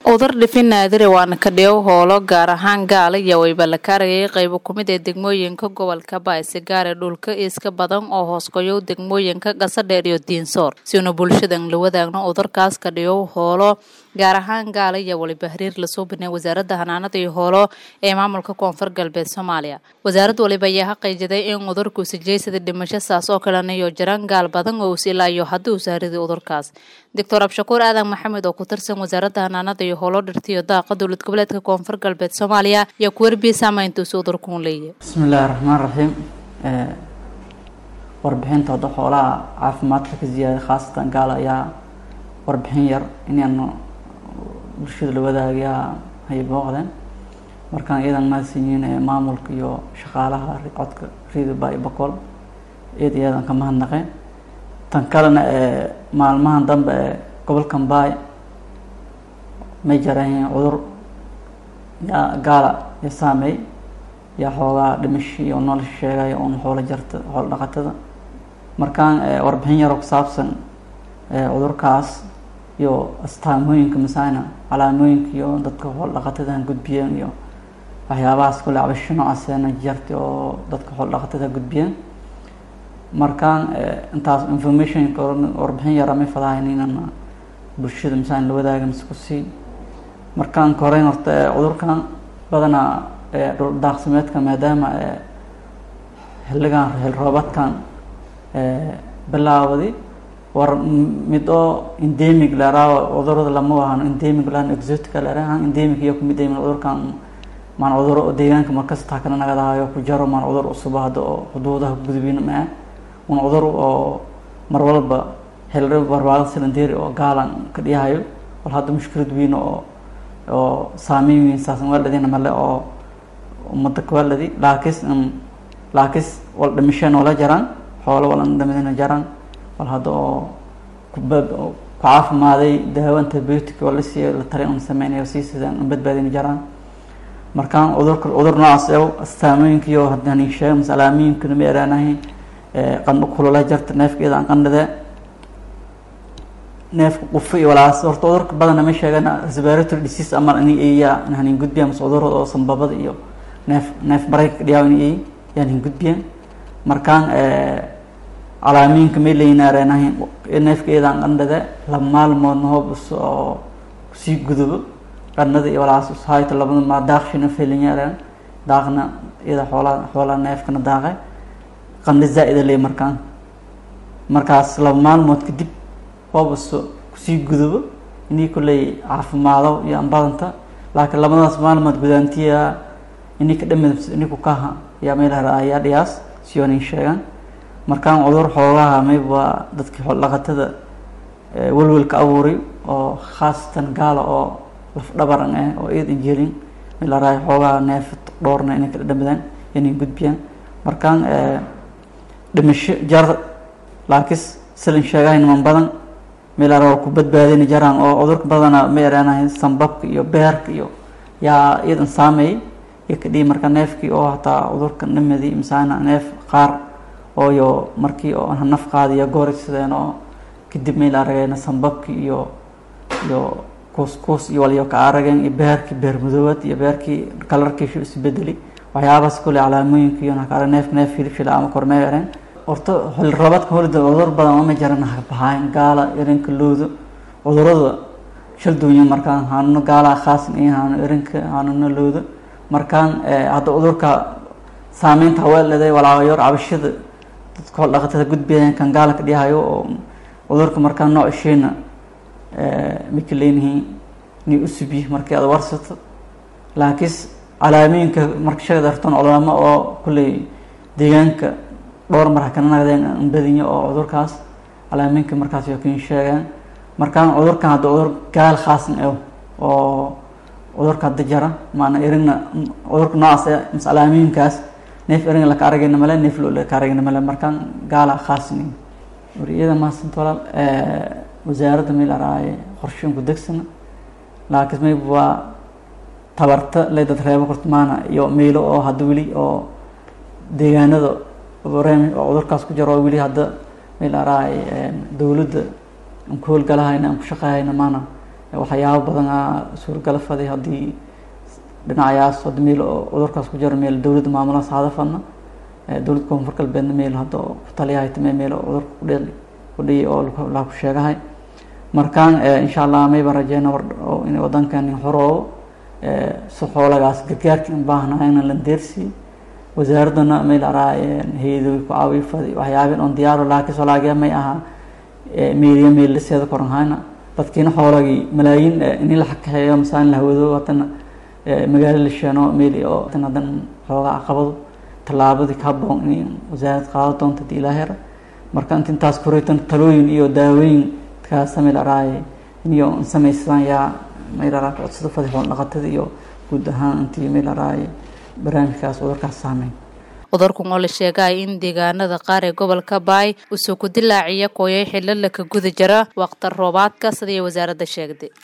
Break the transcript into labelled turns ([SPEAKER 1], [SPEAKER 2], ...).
[SPEAKER 1] udar dhifin naadire waana kadhiyow hoolo gaar ahaan gaala iyo wayba la kaarayay qaybo kumid ee degmooyinka gobolka baayse gaare dhulka iska badan oo hoosgoyow degmooyinka gasadheer iyo diinsoor siuna bulshadan la wadaagno udarkaas kadhiyow hoolo gaar ahaan gaala iyo waliba hariir lasoo banay wasaaradda hanaanada iyo hoolo ee maamulka koonfur galbeed soomaaliya wasaarad waliba ayaa xaqiijiday in udurku sijeysada dhimasho saas oo kalena iyo jiraan gaal badan oo usilaayo haddii uu saariday udurkaas doctor abshakuur aadan maxamed oo ku tirsan wasaaradda hanaanada iyo hoolo dhirtiyo daaqa dowlad goboleedka koonfur galbeed soomaaliya ayaa ku warbiyey saameyntuusi udurkuun leeyahy
[SPEAKER 2] bismillahi raxmaan raxiim warbixinta hadda xoolaha caafimaadka ka ziyaaday khaasatan gaala ayaa warbixin yar inaanu bulshada la wadaagayaa hay booqdeen markaan iyadan mahadsanyihiin ee maamulka iyo shaqaalaha codka riida baay boqol iyada iyadan ka mahadnaqeen tan kalena ee maalmahan dambe ee gobolkan baay may jarahiin cudur yaa gaala ya saameey yaa xoogaa dhimasho iyo nolosha sheegaya un xoolo jarta xoolo dhaqatada markaan warbixin yaroo ku saabsan cudurkaas iyo astaamooyinka masaana calaamooyinka iyo dadka xoolo dhaqatadan gudbiyeen iyo waxyaabahaas kule cabasho noocaasena jarta oo dadka xoolo dhaqatada gudbiyeen markaan intaas informationka warbixin yara may fadahayn inaan bulshada masaan la wadaaga mise ku sii markaan ka horeyn horta cudurkan badanaa dhul daaqsimeedka maadaama xilligan xil roobaadkan bilaawadi war mid oo endemic leeraawo cudurada lama wahano endemic laan exotica leerahan endemic iyo kumid ayman cudurkan maan cuduro deegaanka markasta kana nagadahayo ku jaro maan cudur cusuba hadda oo xuduudaha gudubin maa un cudur oo mar walba xilri barbaado silandeeri oo gaalan ka dhiyahayo wal hadda mushkilad weyn oo oo saameyn weyn saasan waaladina male oo umada kawaaladi laakis laakis wal dhimasheen oola jaraan xoolo walan dhamadina jaraan wal hadda oo kuba ku caafimaaday daawo antibiotic oo la siiyo la tali un sameynayo sii sidaan un badbaadina jaraan markaan cudurka cudur noocaas ew astaamooyinka iyo haddaan sheega mase alaamooyinkana ma eraanahay qandho kulula jarta neefka iyada aan qandhadee neefka qufa iyo walaas horta cudurka badana ma sheegan respiratory disease ama ini eeyaa hanin gudbiya mase cudurada oo sambabada iyo neef neef mareyka dhiyaaw ini eey yaan hin gudbiyeen markaan calaamooyinka may leynaarenahay neefka iyadaan qandhade laba maalmoodna hoobus oo kusii gudubo qandhada iyo walaas ushayta labada maa daaqshina felinyaareen daaqna iyada xoolaa xoolaa neefkana daaqe qandho zaa-ida ley markaan markaas laba maalmood kadib hoobus kusii gudubo inii kulley caafimaado iyo ambadanta laakiin labadaas maalmood gudaantiya ini ka dhamid ini kukaha yaa meelhara ayaa dhiyaas siyonin sheegaan markaan cudur xoogaha mayb waa dadkii xool dhaqatada welwelka abuuray oo khaasatan gaala oo laf dhabaran ah oo iyad injelin meelharaay xoogaha neef dhoorna inay ka dhamidaan inay gudbiyaan markaan dhimasho jar laakis silin sheegahay niman badan meelhara waa ku badbaadina jaraan oo cudurka badana ma ereenahay sambabka iyo beerka iyo yaa iyadan saameeyay iyo kadhii marka neefkii oo hataa cudurka dhamadi misaana neef qaar ooyo markii oo naf qaadiyo goori sideen oo kadib mayl arageen sambabki iyo iyo kuuskuus iyo waliyo ka arageen iyo beerkii beer madoobad iyo beerkii kalarkiisu isbedeli waxyaabahaas kule calaamooyinka iyo nakale neef neef filfila ama kormee ereen horta xil roobadka holida cudur badan ama jaran habahayn gaala erinka loodo cudurada shalduunya markaan hanuno gaala khaasan iyo hanuno erinka hanuno loodo markaan hadda cudurka saameynta haweeleday walaayor cabashada dadka xool dhaqatada gudbiyeen kan gaala ka dhiyahayo oo cudurka markaan nooc isheena mika leenihiin inay usubi markii aad warsato laakiis calaamooyinka marka sheegad arton culamo oo kulley deegaanka dhowr mar hakana nagdeen badinyo oo cudurkaas calaamooyinka markaas yo kin sheegaan markaan cudurkan hadda cudur gaal khaasan ew oo cudurka hadda jara maana erigna cudurka noocaas mas calaamooyinkaas neef eringa laka aragayna male neef lo laka aragayna male markaan gaala khaasni wariyada maasanta walaal wasaaradda meel araaye qorsheyn ku degsana laakiin mayb waa tabarta le dad reebo kortmaana iyo meylo oo hadda weli oo deegaanada rem oo cudurkaas ku jaro oo weli hadda meel araaye dowladda aan ku howlgalahayna aan ku shaqeehayna maana waxyaabo badan a suuragala faday haddii dhinacayaas hadda meel oo cudurkaas ku jiro meel dowladda maamulahaas hada fadna dowladda koonfur galbeedna meel hadda ku taliyahay tame meel oo cudurka kudhe kudhiyi oo laa ku sheegahay markaan insha allah mayba rajeyna war in wadankan horoo si xoolagaas gargaarka in baahnayna la deersi wasaaraddana meel araa hay-adoy ku caawiyo fadi waxyaabin on diyaaro laakiin solaagiya may ahaa meeliya meel liseeda koranhayna dadkiina xoolagii malaayiin in la xakaxeeyo masaan la hawado haddana magaalo la sheeno meel oo hadan xoogaa caqabado tallaabadii ka haboon in wasaarad qaado doonta hadii ilaa hera marka int intaas koreytan talooyin iyo daawooyin kaasa meel araaye iniyo samaysadaan yaa meel araa codsada fadi xool dhaqatada iyo guud ahaan intii meel araaye barnaamijkaas cudurkaas saameyn
[SPEAKER 1] cudurkan oo la sheegay in deegaanada qaar ee gobolka baay usoo ku dilaaciya kooyay xilala ka guda jira waqti roobaadka sidii wasaaradda sheegday